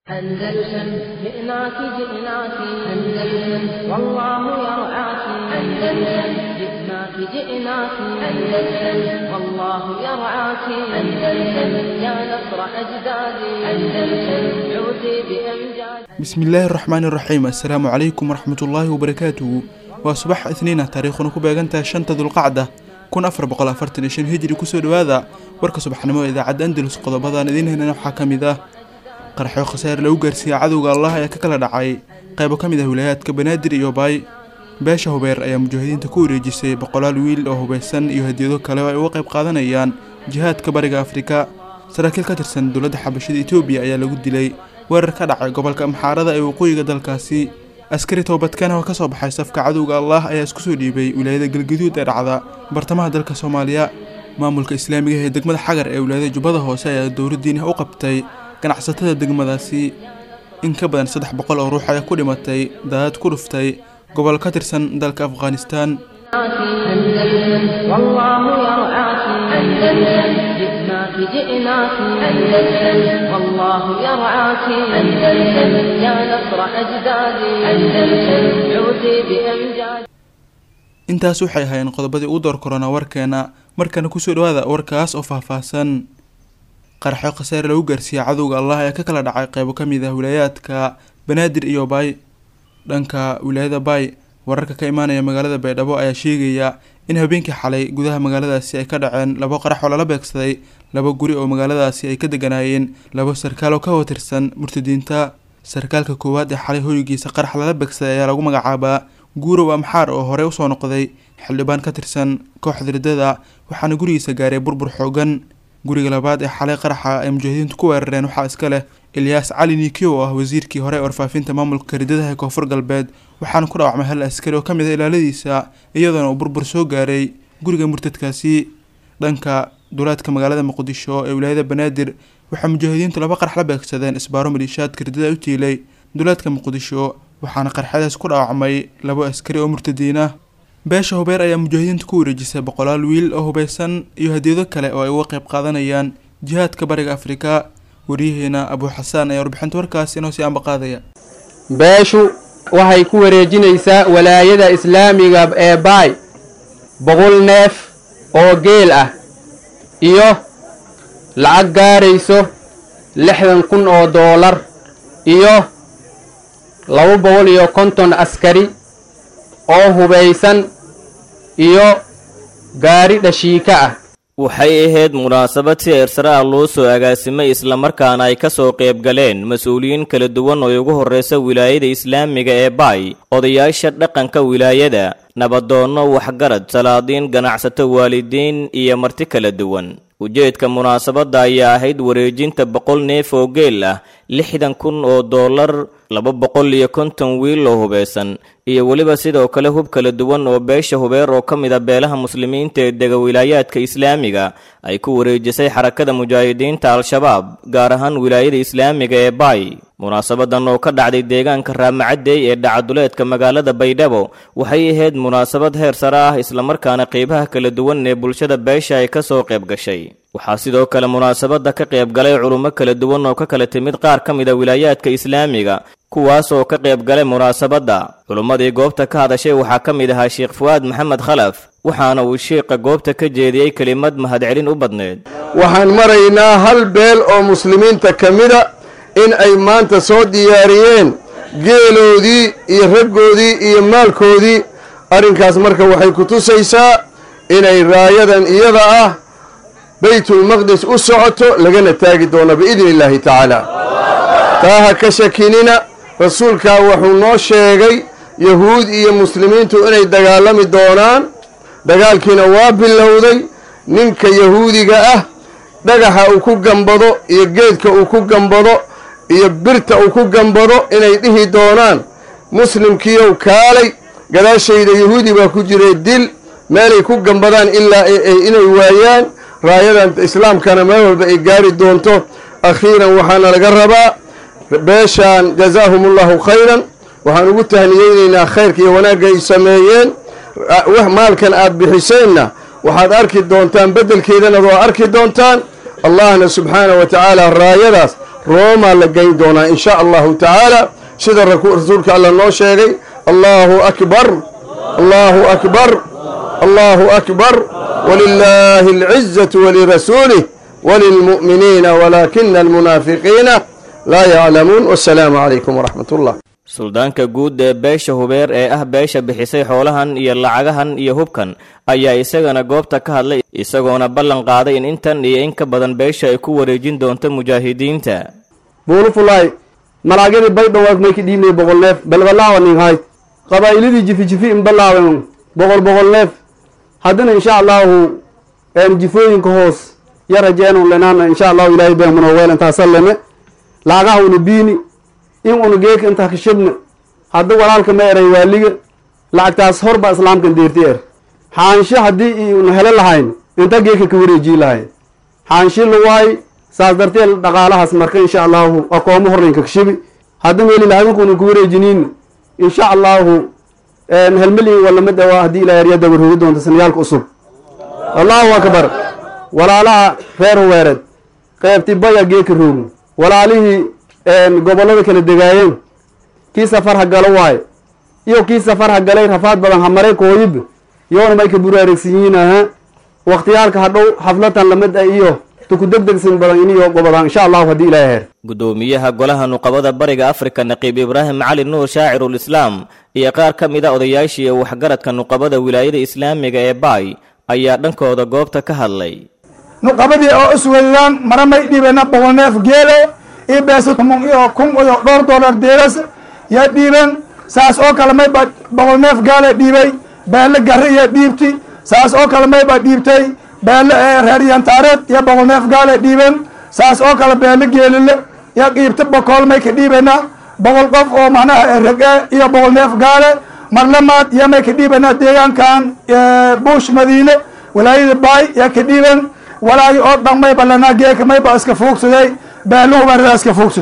أندلسن جئناك جئناك أندلسن والله يرعاك أندلسن جئناك جئناك أندلسن والله يرعاك أندلسن يا نصر أجدادي أندلسن عودي بأمجاد bismillaahi araxmaani iraxiim assalaamu calaykum waraxmatullaahi wabarakaatuhu waa subax isniina taariikhuna ku beegantahay shanta dulqacda kun afar boqol afartan iyo shan hijri kusoo dhowaada warka subaxnimo ee idaacadda andalus qodobadan idiin helana waxaa ka mid ah qarxyo khasaar lagu gaarsiiyey cadowga allah ayaa ka kala dhacay qaybo ka mid ah wilaayaadka banaadir iyo baay beesha hubeer ayaa mujaahidiinta ku wareejisay boqolaal wiil oo hubeysan iyo hadiyado kale oo ay uga qayb qaadanayaan jihaadka bariga afrika saraakiil ka tirsan dowladda xabashada etoobiya ayaa lagu dilay weerar ka dhacay gobolka amxaarada ee waqooyiga dalkaasi askari toobadkan oo ka soo baxay safka cadowga allah ayaa isku soo dhiibay wilaayada galgaduud ee dhacda bartamaha dalka soomaaliya maamulka islaamiga ee degmada xagar ee wilaayada jubbada hoose ayaa dowladdiina u qabtay ganacsatada degmadaasi in ka badan saddex boqol oo ruux ayaa ku dhimatay daadad ku dhuftay gobol ka tirsan dalka afghanistan أندلسن والله يرعاك أندلسن جئناك جئناك أندلسن والله يرعاك أندلسن يا نصر أجدادي أندلسن عودي بأمجاد intaas waxay ahaayeen qodobadii ugu door korona warkeena markana kusoo dhawaada warkaas oo faahfaahsan qarxyo khasaare lagu gaarsiiyey cadowga allah ayaa ka kala dhacay qeybo ka mid ah wilaayaadka banaadir iyo baay dhanka wilaayada baay wararka ka imaanaya magaalada baydhabo ayaa sheegaya in habeenkii xalay gudaha magaaladaasi ay ka dhaceen labo qarax oo lala beegsaday laba guri oo magaaladaasi ay ka deganaayeen labo sarkaal oo ka watirsan murtadiinta sarkaalka koowaad ee xalay hoygiisa qarax lala beegsaday ayaa lagu magacaabaa guurow amxaar oo horey usoo noqday xildhibaan ka tirsan kooxda riddada waxaana gurigiisa gaaray burbur xoogan guriga labaad ee xalay qaraxa ay mujaahidiintu ku weerareen waxaa iska leh ilyaas cali nikiyo oo ah wasiirkii hore ee warfaafinta maamulka riddadaha ee koonfur galbeed waxaana ku dhaawacmay hal askari oo ka mid ah ilaaladiisa iyadoona uu burbur soo gaaray guriga murtadkaasi dhanka duleedka magaalada muqdisho ee wilaayada banaadir waxaa mujaahidiintu laba qarax la beegsadeen isbaaro maliishaadka riddada u tiilay duleedka muqdisho waxaana qarxadaas ku dhaawacmay labo askari oo murtadiin ah beesha hubeer ayaa mujaahidiinta ku wareejisay boqolaal wiil oo hubeysan iyo hadiyado kale oo ay uga qayb qaadanayaan jihaadka bariga afrika waryaheena abuu xasaan ayaa warbixinta warkaas inoo sii ambaqaadaya beeshu waxay ku wareejinaysaa walaayada islaamiga ee baay boqol neef oo geel ah iyo lacag gaarayso lixdan kun oo doolar iyo laba boqol iyo konton askari oo hubaysan iyo gaari dhashiika ah waxay ahayd munaasabad si eersare ah loo soo agaasimay islamarkaana ay ka soo qayb galeen mas-uuliyiin kala duwan oo ugu horreysa wilaayada islaamiga ee baay odayaasha dhaqanka wilaayada nabadoonno waxgarad salaadiin ganacsato waalidiin iyo marti kala duwan ujeedka munaasabadda ayaa ahayd wareejinta boqol neef oo geel ah lixdan kun oo doolar laba boqol iyo konton wiil oo hubeysan iyo weliba sidoo kale hub kala duwan oo beesha hubeer oo ka mid a beelaha muslimiinta ee dega wilaayaadka islaamiga ay ku wareejisay xarakada mujaahidiinta al-shabaab gaar ahaan wilaayada islaamiga ee baay munaasabadan oo ka dhacday deegaanka raamacadey ee dhacaduleedka magaalada baydhabo waxay ahayd munaasabad heer sare ah islamarkaana qeybaha kala duwan ee bulshada beesha ay ka soo qayb gashay waxaa sidoo kale munaasabadda ka qayb galay culummo kala duwan oo ka kala timid qaar ka mid a wilaayaadka islaamiga kuwaas oo ka qayb galay munaasabadda culummadii goobta ka hadashay waxaa ka mid ahaa sheekh fu'aad maxamed khalaf waxaana uu shiiqa goobta ka jeediyey kelimad mahadcelin u badneed waxaan maraynaa hal beel oo muslimiinta ka mida in ay maanta soo diyaariyeen geeloodii iyo raggoodii iyo maalkoodii arrinkaas marka waxay ku tusaysaa inay raayadan iyada ah baytulmaqdis u socoto lagana taagi doono biidni illaahi tacaala taa ha ka shakinina rasuulkaa wuxuu noo sheegay yahuud iyo muslimiintu inay dagaalami doonaan dagaalkiina waa bilowday ninka yahuudiga ah dhagaxa uu ku gambado iyo geedka uu ku gambado iyo birta uu ku gambado inay dhihi doonaan muslimkiiyow kaalay gadaashayda yahuudi baa ku jiray dil meelay ku gambadaan ilaa inay waayaan raayadan islaamkana meel walba ay gaari doonto akhiiran waxaana laga rabaa beeshaan jazaahumullahu khayran waxaan ugu tahniyeynaynaa khayrka iyo wanaagga ay sameeyeen maalkan aad bixiseenna waxaad arki doontaan beddelkeedana waa arki doontaan allahna subxaana wa tacaala raayadaas roomaa la geyn doonaa in sha allahu tacaala sida rasuulka alla noo sheegay allahu akbar allahu akbar allahu akbar walilaahi alcizatu walirasuulih walilmu'miniina walaakina almunaafiqiina laa yaclamuun wasalaamu calaykum waraxmat ullah suldaanka guud ee beesha hubeer ee ah beesha bixisay xoolahan iyo lacagahan iyo hubkan ayaa isagana goobta ka hadlay isagoona ballan qaaday in intan iyo in ka badan beesha ay ku wareejin doonto mujaahidiinta buulufulaay malaagyadii baydhowaag mayka dhiibnay boqol neef balbalaawa nin hayd qabaa'iladii jifi jifi in balaawen boqol boqol neef haddana insha allahu jifooyinka hoos ya rajeenu lenaana insha allahu ilaahay beemano weelantaasa leme laagaha una biini in una geeka intaa kashabna hadda walaalka ma eray waaliga lacagtaas hor baa islaamkan deerti er xaansho haddii una helo lahayn inta geeka ka wareejii lahayn xaanshi lawaay saas darteed dhaqaalahaas marka insha allahu akoomo hornaynka kashabi hadda meeli lahadankuuna ku wareejiniin insha allahu helmeli walama dhawaa haddii ilaa yarya dabaroogi doonta sanayaalka cusub allahu akbar walaalaha reer huweereed qeybti baya geeka roogi walaalihii gobollada kala degaayeen kii safar ha galo waaye iyo kii safar ha galay rafaad badan ha maray kooyib yoona may ka buraaregsiyiin aha wakhtiyaalka hadhow xaflatan lamid ah iyo tuku degdegsin badan iniyo gobodaan insha allahu haddii ilaahay heer gudoomiyaha golaha nuqabada bariga afrika naqiib ibraahim cali nuur shaacirul islaam iyo qaar ka mid a odayaashii waxgaradka nuqabada wilaayada islaamiga ee baay ayaa dhankooda goobta ka hadlay nuqabadii oo isweydaan mara may dhiibena boqol neef geele iyo beesa tumun iyo kun iyo dhowr dollar deeras yaa dhiiben saas oo kale mayba boqol neef gaale dhiibay beelle gari iyo dhiibti saas oo kale mayba dhiibtay beelle reer yantaareed iyo boqol neef gaale dhiiben saas oo kale beelle geelile iyo qiibta bokool may ka dhiibena boqol qof oo macnaha rege iyo boqol neef gaale marlamaad iyo may ka dhiibena deegaankan buush madiine walaayada baay yaa ka dhiiben walaagi oo dhan mayba lanaa geeka mayba iska fuugsaday beeluhu baa iska fuugsad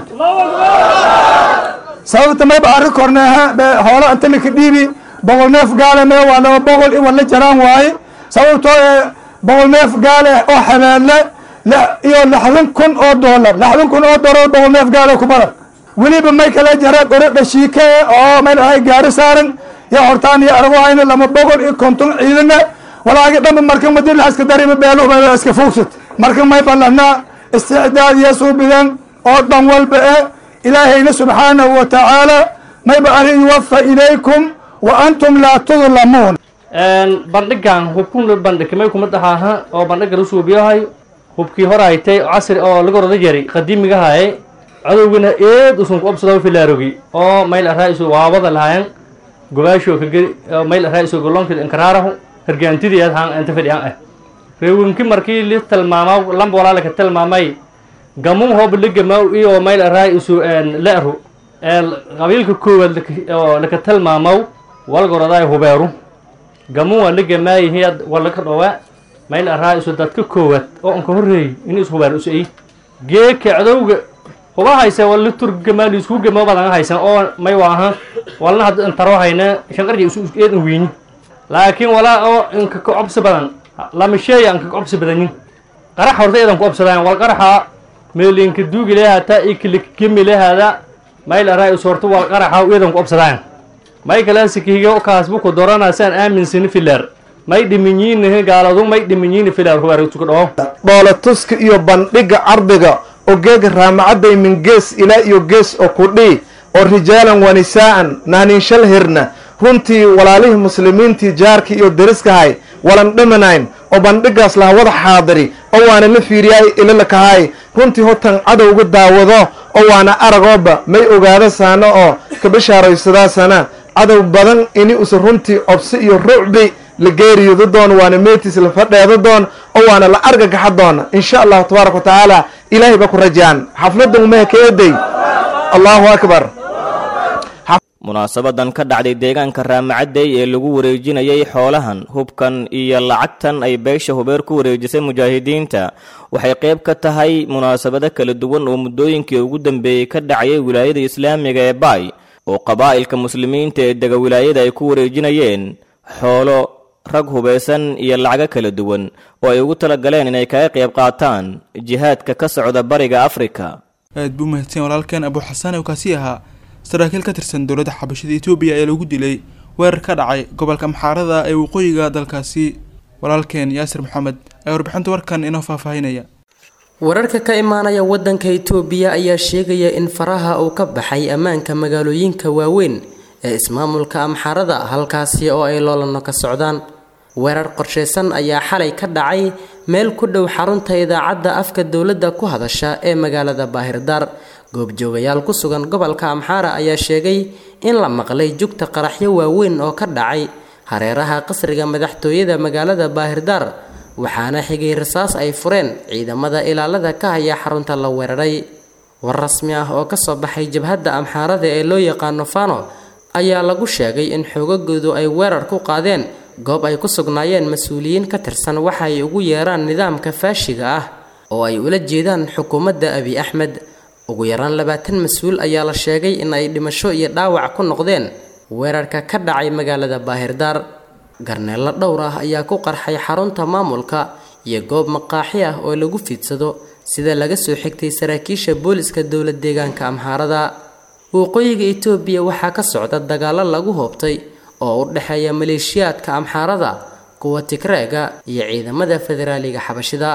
sababta mayba arri korneeha hoola inta laka dhiibi boqol neef gaale mee waa laba boqol in wala jaraan waaye sababtoo ee boqol neef gaale oo xabeelle iyo lixdan kun oo doolar lixdan kun oo doolar boqol neef gaale ku badan weliba may kala jara goro dhashiike oo may dhahay gaari saaran iyo hortaan iyo arago hayna lama boqol iyo konton ciidana walaagi dhanba marka madila iska darima beeluhu baa iska fuugsat marka may ballanaa isticdaad iyo suubidan oo dhan walba eh ilaahayna subxaanahu wa tacaala mayba ari yuwafa ilaykum wa antum laa tudlamuun bandhigan hubkun bandhigmay kuma dhahaaha oo bandhiga usuubiyahay hubkii hor haytay casri oo laga roda jari qadiimigahaye cadowgana eed usun ku obsado filaarogi oo mayl araa isu waabada lahayan gobaasho kageli mayl araa isu goloonkid inkaraarahu hargaantidii aad haan inta fadhiyaan ah reewinki markii li tilmaamaw lamba walaa laka tilmaamay gamun hoob ligamaw iyo mayl araa isu le'ru qabiilka koowaad oo laka tilmaamaw walgorodaay hubeeru gamun waa ligamaayihiad walaka dhowaa mayl araa isu dadka koowaad oo anka horreeyey in is hubeer isu ay geeka cadowga huba hayse wali turgamaan isku gamo badan haysan oo may waaha walna hadda intaro hayna shanqarja isu eedan weyni laakiin walaa oo inka ka cobsi badan lama sheeya anka ka cobsi badanin qarax horta eedan ku obsadaan wal qaraxa meelinka duugi lehaata ikilikgemi lehaada mayl araa isu horta wal qaraxa eedan ku obsadaan may kalaasikihiga kaasbu ku doranaasaan aaminsani filaar may dhiminyiinihi gaaladu may dhiminyiini filaar hubaar isuku dhawo dhoola tuska iyo bandhiga cardiga oo geega raamacadday min gees ilaa iyo gees oo kudhii oo rijaalan wa nisaa'an nahninshal hirna runtii walaalihii muslimiintii jaarkii iyo deriskahay walan dhimanayn oo bandhigaas laha wada xaadiri oo waana la fiiriyaay ilalakahay runtii hotan cadowga daawado oo waana aragooba may ogaado saano oo ka bishaaraysadaasana cadow badan ini usa runtii obsi iyo rucbi la geeriyoodo doon waana meetiis la fadheedo doon oo waana la argagaxa doona insha allahu tabaaraka wa tacaala ilaahay ba ku rajaan xafladan umaha ka eeday allahu akbar munaasabadan ka dhacday deegaanka raamacadey ee lagu wareejinayay xoolahan hubkan iyo lacagtan ay beesha hubeer ku wareejisay mujaahidiinta waxay qayb ka tahay munaasabado kala duwan oo muddooyinkii ugu dambeeyey ka dhacayay wilaayada islaamiga ee baay oo qabaa'ilka muslimiinta ee dega wilaayada ay ku wareejinayeen xoolo rag hubaysan iyo lacago kala duwan oo ay ugu talagaleen inay kaga qayb qaataan jihaadka ka socda bariga afrika aad buu mahadsan walaalkeen abu xasaan oo kaasi ahaa saraakiil ka tirsan dowladda xabashada etoobiya ayaa lagu dilay weerar ka dhacay gobolka maxaarada ee waqooyiga dalkaasi walaalkeen yaasir maxamed ayaa warbixinta warkan inoo faahfaahinaya wararka ka imaanaya wadanka itoobiya ayaa sheegaya in faraha uu ka baxay ammaanka magaalooyinka waaweyn ee ismaamulka amxaarada halkaasi oo ay loolano ka socdaan weerar qorshaysan ayaa xalay ka dhacay meel ku dhow xarunta idaacadda afka dowladda ku hadasha ee magaalada baahirdaar goobjoogayaal ku sugan gobolka amxaara ayaa sheegay in la maqlay jugta qaraxyo waaweyn oo ka dhacay hareeraha qasriga madaxtooyada magaalada baahirdaar waxaana xigay rasaas ay fureen ciidamada ilaalada ka haya xarunta la weeraray war rasmi ah oo kasoo baxay jabhadda amxaarada ee loo yaqaano fano ayaa lagu sheegay in xoogagoodu ay weerar ku qaadeen goob ay ku sugnaayeen mas-uuliyiin ka tirsan waxa ay ugu yeeraan nidaamka faashiga ah oo ay ula jeedaan xukuumadda abi axmed ugu yaraan labaatan mas-uul ayaa la sheegay in ay dhimasho iyo dhaawac ku noqdeen weerarka ka dhacay magaalada baahirdaar garneello dhowr ah ayaa ku qarxay xarunta maamulka iyo goob maqaaxi ah oo lagu fiidsado sida laga soo xigtay saraakiisha booliska dowlad deegaanka amxaarada waqooyiga itoobiya waxaa ka socda dagaalo lagu hoobtay oo u dhexeeya maleeshiyaadka amxaarada kuwa tigreega iyo ciidamada federaaliga xabashida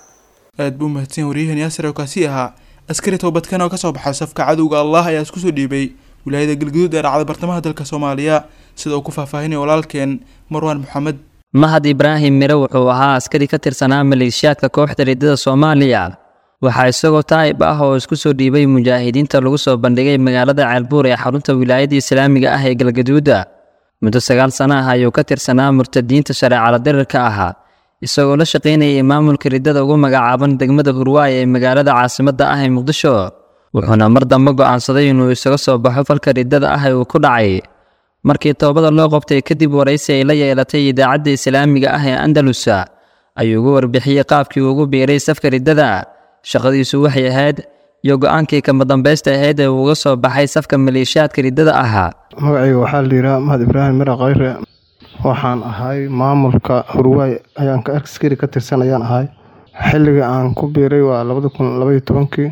aad buu mahadsan waryahan yaasir oo kaasi ahaa askari toobadkan oo kasoo baxay safka cadowga allah ayaa isku soo dhiibay wilaayada galguduud ee dhacda bartamaha dalka soomaaliya sida uu ku faahfaahinaya walaalkeen marwaan maxamed mahad ibraahim mire wuxuu ahaa askari ka tirsanaa maleeshiyaadka kooxda riddada soomaaliya waxaa isagoo taa'ib ah oo isku soo dhiibay mujaahidiinta lagu soo bandhigay magaalada ceelbuur ee xarunta wilaayada islaamiga ah ee galgaduuda muddo sagaal sana ah ayuu ka tirsanaa murtadiinta shareecala dirirka ahaa isagoo la shaqaynayay maamulka riddada ugu magacaaban degmada hurwaay ee magaalada caasimadda ah ee muqdisho wuxuuna mar dambe go'aansaday inuu isaga soo baxo falka riddada ah ee uu ku dhacay markii toobada loo qabtay kadib waraysi ay la yeelatay idaacadda islaamiga ah ee andalusa ayuu ugu warbixiyey qaabkii uu ugu biiray safka riddada shaqadiisu waxay ahayd iyo go-aankii kama dambaysta ahayd ee uu uga soo baxay safka maleeshiyaadka riddada ahaa magacayga waxaa la yidhaha mahad ibraahim mira khayre waxaan ahay maamulka hurwaay ayaan ka askari ka tirsan ayaan ahay xilliga aan ku biiray waa labada kun labaiyo tobankii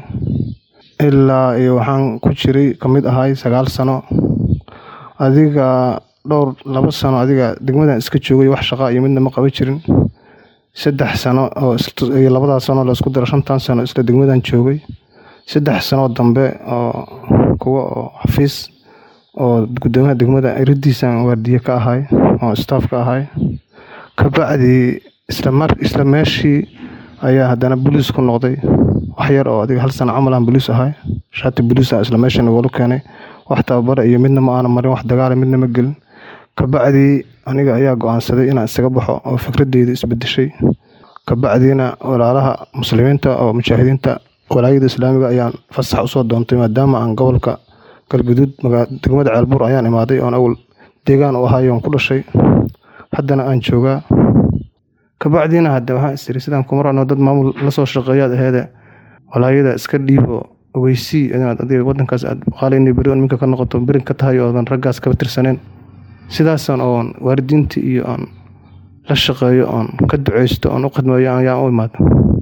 ilaa iyo waxaan ku jiray ka mid ahay sagaal sano adiga dhowr labo sano adiga degmadan iska joogay wax shaqaa iyo midna ma qaban jirin saddex sano oo iyo labadaas sano laisku daro shantan sano isla degmadan joogay saddex sanoo dambe oo kuwa oo xafiis oo gudoomiyaha degmada iridiisan waardiye ka ahay oo staff ka ahay kabacdi islamar isla meeshii ayaa haddana boliis ku noqday wax yar oo adiga hal sano camal aan boliis ahay shaati boliisa isla meeshan wolu keenay wax tababara iyo midna ma aana marin wax dagaala midna ma gelin kabacdii aniga ayaa go-aansaday inaan isaga baxo oo fikradeyda isbedeshay kabacdiina walaalaha muslimiinta oo mujaahidiinta walaayada islaamiga ayaan fasax usoo doontay maadaama aan gobolka galguduud degmada ceelbuur ayaan imaaday oon awal deegaan u ahay oon ku dhashay haddana aan joogaa kabacdiina hadde waxaan istiri sidaan kuma rano dad maamul lasoo shaqeeyaad aheede walaayada iska dhiibo ogeysii inaad adiga wadankaas aad qaalayna beri on minka ka noqoto berin ka tahay oodan raggaas kaba tirsaneen sidaasan oon waalidiinta iyo oon la shaqeeyo oon ka duceysto oon u khidmeeyo ayaan u imaada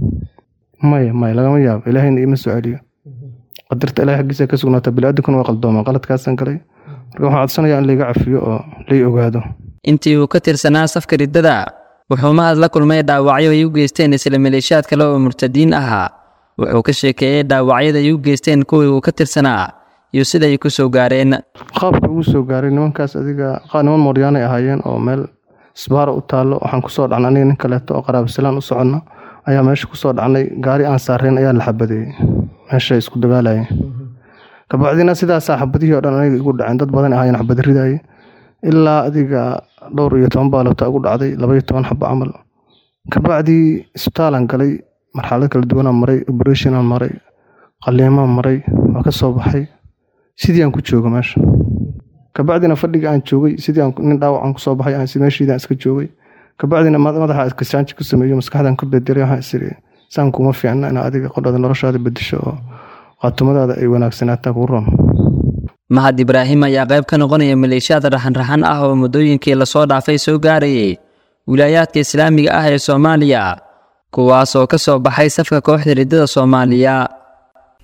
maya maya lagama yaabo ilaahayna iima soo celiyo qadarta ilahay xaggiisa ka sugnaata bili-aadankuna waa qaldoomaa qaladkaasaan galay marka waxaan codsanayaa in layga cafiyo oo lay ogaado intii uu ka tirsanaa safka riddada wuxuu mahad la kulmay dhaawacyo ay u geysteen isla maleeshiyaad kale oo murtadiin ahaa wuxuu ka sheekeeyey dhaawacyada ay u geysteen kuwii uu ka tirsanaa iyo sida ay ku soo gaareen qaabka ugu soo gaaray nimankaas adiga niman mooryaanay ahaayeen oo meel isbaara u taallo waxaan kusoo dhacnay aniga nin kaleeto oo qaraabasalaan u soconno ayaa meesha kusoo dhacnay gaari aan saareen ayaa la xabadeeyey meesha isku dagaalayeen kabacdina sidaasaa xabadihii oo dhan aniga igu dhaceen dad badan ahaayeen xabada ridaye ilaa adiga dhowr iyo toban baalota ugu dhacday labaiyo toban xabo camal kabacdii isbitaalaan galay marxalad kala duwanaan maray oberetionaan maray qaliimaan maray waa ka soo baxay sidii aan ku jooga meesha kabacdina fadhiga aan joogay sidii nin dhaawacan kusoo baxay aan meeshiidaan iska joogay kabacdina madaxa iskasaanji ku sameeyo maskaxdan ka bedelay waxaan isiri saan kuma fiicna ina adiga qodhada noloshaada bedesho oo qaatumadaada ay wanaagsanaataa kuu roon mahad ibraahim ayaa qayb ka noqonaya maleeshiyaad raxan-raxan ah oo muddooyinkii lasoo dhaafay soo gaarayay wilaayaadka islaamiga ah ee soomaaliya kuwaas oo ka soo baxay safka kooxda riddada soomaaliya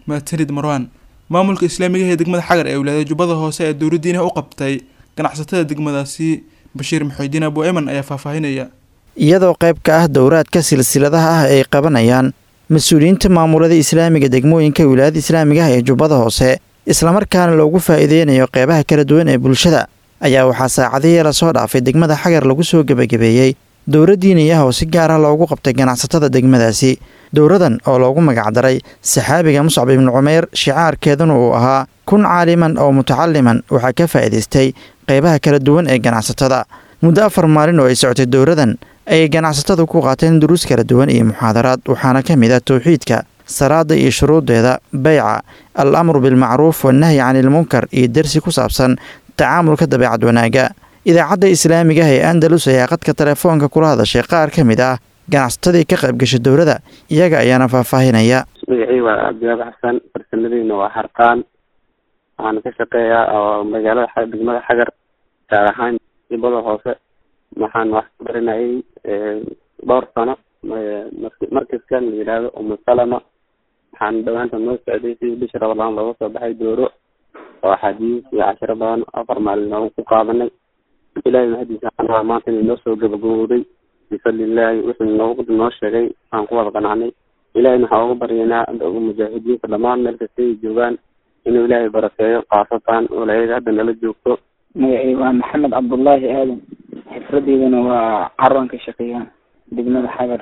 mahadsanid marwaan maamulka islaamiga ee degmada xagar ee wilaayada jubbada hoose ee dowladdiina u qabtay ganacsatada degmadaasi bashiir maxuudiin abu eman ayaa faahfaahinaya iyadoo qayb ka ah dowraadka silsiladaha ah ay qabanayaan mas-uuliyiinta maamulada islaamiga degmooyinka wilaayada islaamiga ah ee jubbada hoose islamarkaana loogu faa'iideynayo qeybaha kala duwan ee bulshada ayaa waxaa saacadihii lasoo dhaafay degmada xagar lagu soo gebagabeeyey dowra diini ah oo si gaar ah loogu qabtay ganacsatada degmadaasi dowradan oo loogu magacdaray saxaabiga muscab ibnu cumayr shicaarkeeduna uu ahaa kun caaliman oo mutacaliman waxaa ka faa'iidaystay qeybaha kala duwan ee ganacsatada muddo afar maalin oo ay socotay dowradan ayay ganacsatadu ku qaateen duruus kala duwan iyo muxaadaraad waxaana ka mid ah towxiidka salaada iyo shuruudeeda beyca al amru bilmacruuf wannahyi canilmunkar iyo dersi ku saabsan tacaamulka dabeecad wanaagga idaacadda islaamiga ah ee andalus ayaa qadka telefoonka kula hadashay qaar ka mid ah ganacsatadii ka qaybgashay dowladda iyaga ayaana faahfaahinaya magacii waa cabdiwaab xasan farsamadiina waa harqaan waxaana ka shaqeeyaa oo magaalada degmada xagar gaar ahaan jubbada hoose waxaan wax ku barinayay dhowr sano markaskan la yidhaahdo umusalama waxaan dhawaanta noo socday sidii bisha ramadaan looga soo baxay dooro oo axaadiis iyo cashiro badan afar maalin noogu ku qaadanay ilaahay mahadiisa anaa maanta inay noo soo gabagabowday bifadlilaahi wuxuu noogu noo sheegay aan ku wada qanacnay ilahayna waxaan uga baryaynaa mujaahidiinta dhammaan meel kasta ay joogaan inuu ilaahay barakeeyo khaasatan walaayada hadda nala joogto magacay waa maxamed cabdullaahi aadan xifradeydana waa carwan ka shaqeeya degmada xagar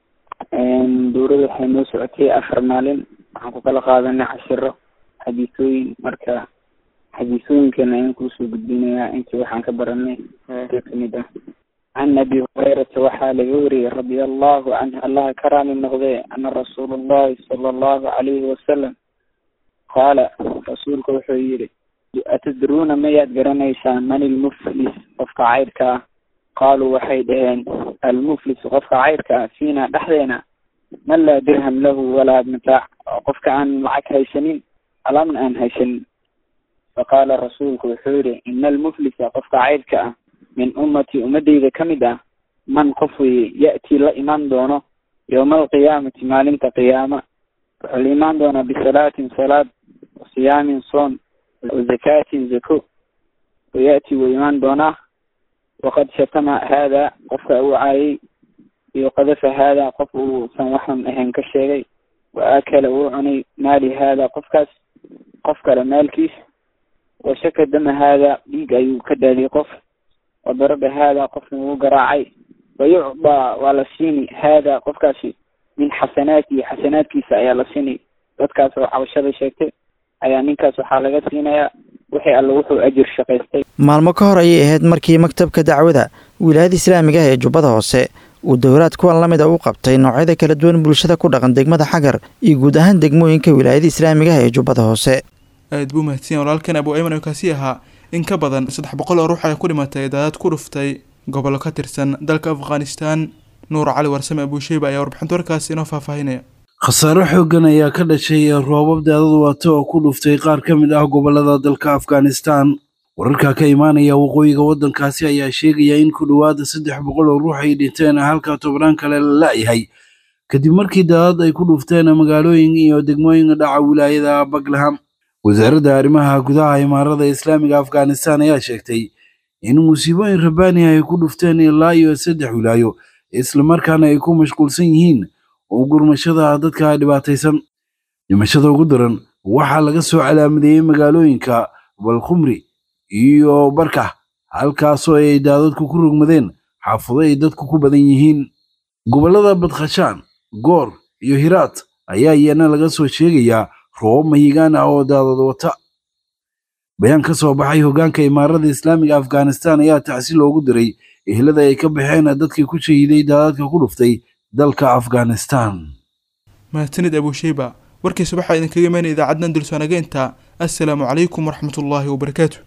dowladda waxay noo socotay afar maalin waxaan ku kala qaadanay cashiro xadiisooyin marka xadiisooyinkana ayaan kuusoo gudbinayaa intii waxaan ka baranay ka kamid ah can abi hurayrata waxaa laga wariyey radia allahu canhu allaha ka raali noqdee ana rasuul allahi sala allahu calayhi wasalam qaala rasuulka wuxuu yihi atadruuna mayaad garanaysaan man ilmuflis qofka cayrka ah qaaluu waxay dhaheen almuflis qofka cayrka ah fiina dhexdeena man laa dirham lahu walaa mataac qofka aan lacag haysanin alaabna aan haysanin faqaala rasuulku wuxuu yihi ina almuflisa qofka cayrka ah min ummatii ummadeyda ka mid ah man qof weye ya'tii la imaan doono yowma alqiyaamati maalinta qiyaama wuxuu la imaan doonaa bisalaatin salaad wasiyaamin soon wazakaatin zako waya'ti wuu imaan doonaa waqad shatama haada qofka uu caayay iyo qadafa haada qof uusan waxan ahayn ka sheegay wa akala uu cunay maali haada qofkaas qof kale maalkiis washaka dama haada dhiig ayuu ka daadiyay qof wadaraba haada qofna wuu garaacay wayucdaa waa la siini haada qofkaasi min xasanaatihi xasanaadkiisa ayaa la siini dadkaas oo cabashada sheegtay ayaa ninkaas waxaa laga siinayaa wixii alle wuxuu ajir shaqaystay maalmo ka hor ayay ahayd markii maktabka dacwada wilaayada islaamiga ah ee jubbada hoose uu dowraad kuwan la mid a u qabtay noocyada kala duwan bulshada ku dhaqan degmada xagar iyo guud ahaan degmooyinka wilaayada islaamiga ah ee jubbada hoose aad buu mahadsan walaalkan abu ayman oo kaasi ahaa in ka badan saddex boqol oo ruux ay ku dhimatay daadad ku dhuftay gobollo ka tirsan dalka afghanistan nuur cali warsame abuusheyba ayaa warbixinta warkaasi inoo faahfaahinaya khasaaro xooggan ayaa ka dhashay roobab daadad wata oo ku dhuftay qaar ka mid ah gobollada dalka afghanistan wararka ka imaanaya waqooyiga waddankaasi ayaa sheegaya in ku dhowaada saddex boqol oo ruux ay dhinteen halka tobnaan kale la la'yahay kadib markii daadad ay ku dhufteen magaalooyin iyo degmooyinka dhaca wilaayada baglaham wasaaradda arrimaha gudaha imaarada islaamiga afghanistan ayaa sheegtay in musiibooyin rabbaani ay ku dhufteen ilaa iyo saddex wilaayo islamarkaana ay ku mashquulsan yihiin oo gurmashada dadka dhibaataysan dhimashada ugu daran waxaa laga soo calaamadeeyey magaalooyinka balkhumri iyo barkax halkaasoo ay daadadku ku rogmadeen xaafado ay dadku ku badan yihiin gobollada badkhashaan goor iyo hiraat ayaa iyana laga soo sheegayaa roobab mahigaan ah oo daadad wata bayaan ka soo baxay hoggaanka imaarada islaamiga afghanistan ayaa tacsi loogu diray ehlada ay ka baxeen dadkii ku shahiiday daadadka ku dhuftay dalka afghanistan mahadsanid abuusheyba warkiisa waxaa idinkaga imaanaya idaacaddan dulsoanageynta assalaamu calaykum waraxmatullaahi wabarakaatu